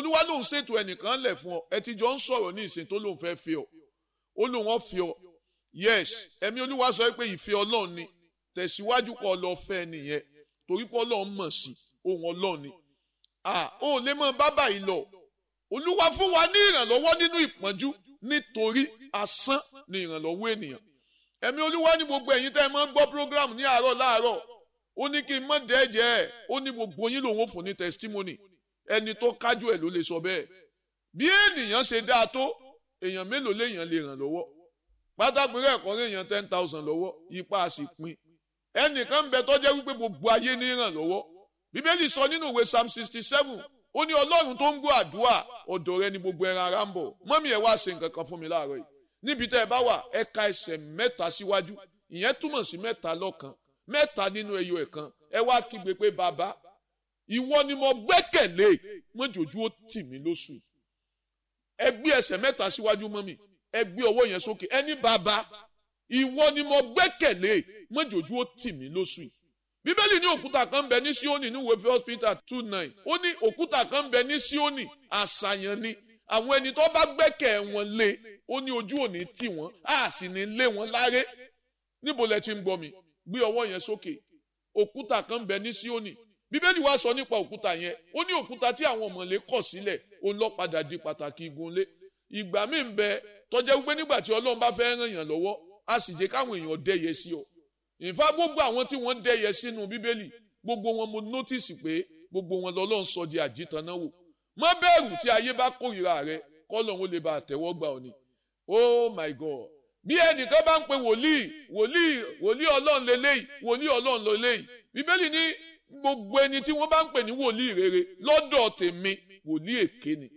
olúwa lòun ṣètò ẹnìkan lẹ̀ fún ọ ẹ ti jọ ń sọ̀rọ̀ ní ìsìn tó lòun fẹ́ fi ọ ó lòun ọ̀ fi ọ yes ẹ̀mí olúwa sọ pé ìfẹ́ ọlọ́run ni tẹ̀síwájú kọ́ lọ fẹ́ nìyẹn torí pé ọlọ́run mọ̀ sí ohun ọlọ́run ni ah ó lè mọ bábà yìí lọ olúwa fún wa ní ìrànlọ́wọ́ nínú ìpọ́njú nítorí asán ni ìrànlọ́wọ́ ènìyàn ẹ̀mí olúwa ní gbogbo ẹ̀yin tẹ́ ẹ máa ń gbọ́ program ní àárọ̀ láàárọ̀ ó ní kí n mọ̀ dẹ́jẹ́ ẹ̀ ó ní gbogbo yín lòun ò fún ní testimony ẹni tó kájú ẹ̀ ló lè sọ bẹ́ẹ̀ bí ènìyàn ṣe dáa tó èèyàn mélòó léèyàn lè ràn lọ́wọ́ pátákó rẹ̀ kọ́ léèyàn ten thousand lọ́wọ́ ipa a sì pín ẹnìkan ń bẹ tó jẹ́ wípé gbogbo ayé ní ràn lọ́wọ́ bíbélì sọ nínú ìwé psalm sixty seven ó ní ọlọ́run tó ń gbọ́ àdúrà ọ̀dọ̀ rẹ ni gbogbo ẹran ara ń bọ̀ mọ́mí ẹ̀ wá ṣe nǹkan kan fún mi láàárọ̀ yìí níbi tẹ́ ẹ bá wà ẹ ka ẹsẹ̀ mẹ́ta síwájú ìyẹn túmọ̀ sí mẹ́ta lọ́kan mẹ́ta nínú ẹyọ ẹ̀kan ẹ wá kígbe pé bàbá ìwọ ni mo gbẹ́kẹ̀lé mọ́jòjú ó tì mí lóṣù yìí ẹ gbé ẹsẹ̀ mẹ́ta síwájú mọ́mí ẹ gbé ọwọ́ yẹn sókè ẹni bàbá ìwọ ni mo gbẹ́kẹ̀lé mọ́jòjú ó tì mí lóṣù yìí bíbélì ní òkúta kan ń bẹ ní síónì ní ìwé first peter two nine ó ní òkúta kan ń bẹ ní síónì àṣàyàn ni àwọn ẹni tó bá gbẹ́kẹ̀ wọn lé ó ní ojú òní tì wọ́n á sì ní lé wọn láré níbo lẹ ti ń gbọ́ mi gbé ọwọ́ yẹn sókè òkúta kan ń bẹ ní síónì bíbélì wá sọ nípa òkúta yẹn ó ní òkúta tí àwọn ọmọlé kọ̀ sílẹ̀ ó ń lọ padà di pàtàkì igunlé ìgbà míì ń bẹ tọ́jẹ́ wípé nígbà tí ọlọ́run bá fẹ́ ràn yàn lọ́wọ́ á sì jẹ́ káwọn èèyàn dẹ́yẹ sí ọ ìfá gbogbo àwọn tí wọ́n dẹ́yẹ sínú bíbélì gbogbo wọn mo nọ́tìsì pé gbogbo wọn lọ́lọ́run sọ di àjítàn náà wò má bẹ̀rù tí ayé bá kórìíra rẹ kọ́lọ́run lè ba àtẹ́wọ́ gbà ọ ni oh my god bí ẹnìkan bá ń pe wòlíì wòlíì wòlíì ọlọ́run lélẹ́yìí wòlíì ọlọ́run lélẹ́yìí bíbélì ní gbogbo ẹni tí wọ́n bá ń pè ní wòlíì rere lọ́dọ̀ tèmi wòlíì èké ni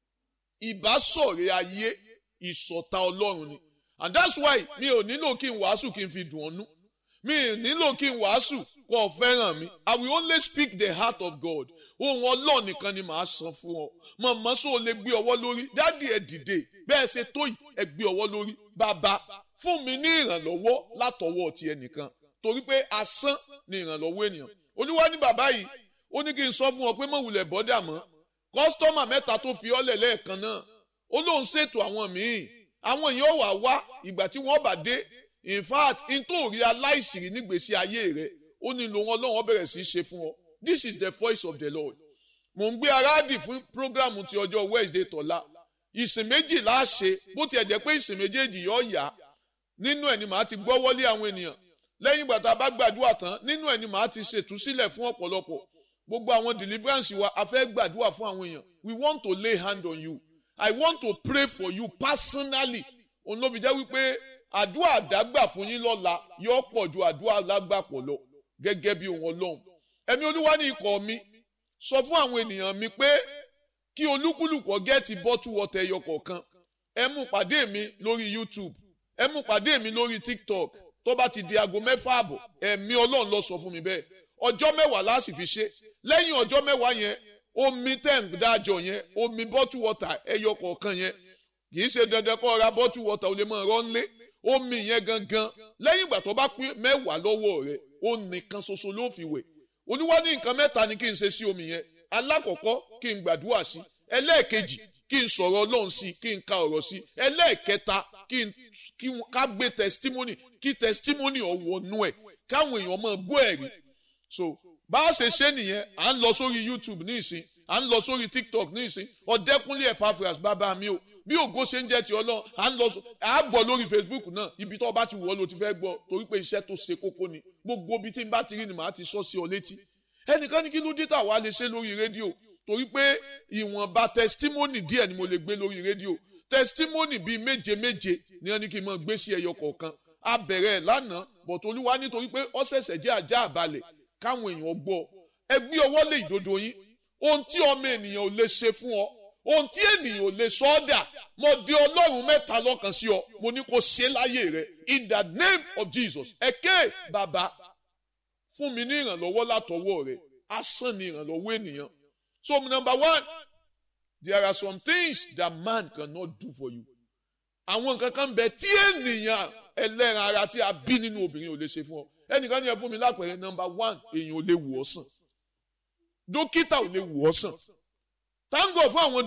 ìbásọ̀rẹ́ ayé ìṣọ̀tá ọlọ́run ni and that's why mi ò nílò kí n wàásù kí n fi dùn ọ́nú mi ò nílò kí n wàásù kó o fẹ́ràn mi I will only speak the heart of God ohun ọlọ́ọ̀ nìkan ni màá san fún ọ mọ̀mọ́ sọ lè gbé ọwọ́ lórí dádì ẹ̀ dìde bẹ́ẹ̀ ṣe tó yìí ẹ gbé ọwọ́ lórí bàbá fún mi ní ìrànlọ́wọ́ látọwọ́ ti ẹnìkan torí pé asán ni ìrànlọ́wọ́ ènìyàn olúwa ní bàbá yìí ó ní kí n sọ fún ọ pé mọ̀wùlẹ̀ bọ́dà mọ́ kọ́sítọ́mà mẹ́ta tó fi ọ́lẹ̀ lẹ́ẹ̀kan náà ó lóun ṣètò àwọn míì àwọn èèyàn wà wá ìgbà tí wọ́n bá dé in fact n tó rí aláìsìrí nígbèsí ayé rẹ ó ní lòun ọlọ́run bẹ̀rẹ̀ sí í ṣe fún ọ this is the voice of the lord mò ń gbé aráàdì fún programu ti ọjọ́ wednesday tọ́lá ìsìn méjì láṣẹ bó tiẹ̀ jẹ́ pé ìsìn méjèèjì yóò yá nínú ẹ̀ ni màá ti gbọ́ wọlé àwọn ènìyàn lẹ́yìn ìgbà tá a bá gbàdúrà tán nínú ẹ̀ ni màá ti ṣètúsílẹ̀ fún ọ̀pọ̀lọpọ̀ gbogbo àwọn deliverance wa a fẹ́ gbàdúrà fún àwọn èèyàn we want to lay hand on you i want to pray for you personally òun ló fi jẹ́ wípé àdúrà àdágbà fún yín lọ́la yóò pọ̀ ju àdúrà lágbàpọ̀ lọ gẹ́gẹ́ bí ohun ọlọ́run ẹ̀mí olúwa ní ikọ̀ mi sọ fún àwọn ènìyàn mi pé kí olúkúlùkù gẹ́ẹ̀tì bọ́tù wọ́tẹ̀ ẹyọ kọ̀ọ̀kan ẹ mú pàdé mi lórí youtube ẹ mú pàdé mi lórí tiktok tó bá ti di aago mẹ́fà àbọ̀ ẹ̀mí ọlọ́run lọ sọ fún mi bẹ́ẹ̀ ọjọ́ mẹ́wàá láti fi ṣe lẹ́yìn ọjọ́ mẹ́wàá yẹn omi tẹ̀ǹ dájọ yẹn omi bọ́tù wọ́tà ẹyọ kọ̀ọ̀kan yẹn kì í ṣe dandan kó ra bọ́tù wọ́tà ó lè máa rọ́ nlé omi yẹn gangan lẹ́yìn ìgbà tó bá pín mẹ́wàá lọ́wọ́ rẹ̀ ó nìkan ṣoṣo ló fi wẹ̀ olúwa ní nǹkan mẹ́ta ni kí n ṣe sí omi yẹn alákọ̀ọ́kọ́ kí n gbàdúrà sí ẹlẹ́ẹ̀kejì kí n sọ̀rọ̀ ọlọ́run sí kí n ka ọ̀rọ̀ sí ẹlẹ́ẹ̀kẹta kí n kí ká gbé testimony kí testimony ọ̀wọ́nú ẹ̀ káwọn èèyàn máa gbọ́ ẹ̀rí so bá a ṣe ṣe nìyẹn à ń lọ sórí youtube ní ìsìn à ń lọ sórí tiktok ní ìsìn ọ̀dẹ́kúnlé epaphras bàbá mi o bí ògo ṣe ń jẹ́ ti ọlọ́run à ń lọ à á gbọ́ lórí facebook náà ibi tó bá ti wọ̀ ọ́ ló ti fẹ́ gbọ́ torí pé iṣẹ́ tó ṣe kókó ni gbogbo ibi tí n bá ti rí ni màá ti sọ sí ọ létí ẹnìkan ní kí ló dé tà wá lè ṣe lórí rédíò torí pé ìwọ̀nba testimony díẹ̀ ni mo lè gbé lórí rédíò testimony bíi méje méje ni wọ́n ní kí n máa gbé sí ẹyọ kọ̀ọ̀kan a bẹ̀rẹ̀ ẹ̀ lánàá bọ̀t olúwa nítorí pé ó ṣẹ̀ṣẹ̀ jẹ́ ajá àbálẹ̀ káwọn èèyàn gbọ́ ẹ gbé ọwọ́ lé ìdodo yín ohun tí ọmọ ènìyàn ò lè ṣe fún ọ ohun tí ènìyàn ò lè sọ ọ́ dà mo di ọlọ́run mẹ́ta lọ́kàn sí ọ mo ní kó ṣe láyé rẹ in the name of Jesus ẹ̀kẹ́ bàbá fún mi ní ìrànlọ́wọ́ látọwọ́ rẹ asán ni ìrànlọ́wọ́ ènìyàn so number one there are some things that man cannot do for you àwọn nǹkan kan bẹ tí ènìyàn ẹlẹ́ran ara tí a bí nínú obìnrin ò lè ṣe fún ọ ẹnìkan ní ẹ fún mi lápẹẹrẹ number one èèyàn ò lè wò ọ́ sàn dókítà ò lè wò ọ́ sàn thank God fún àwọn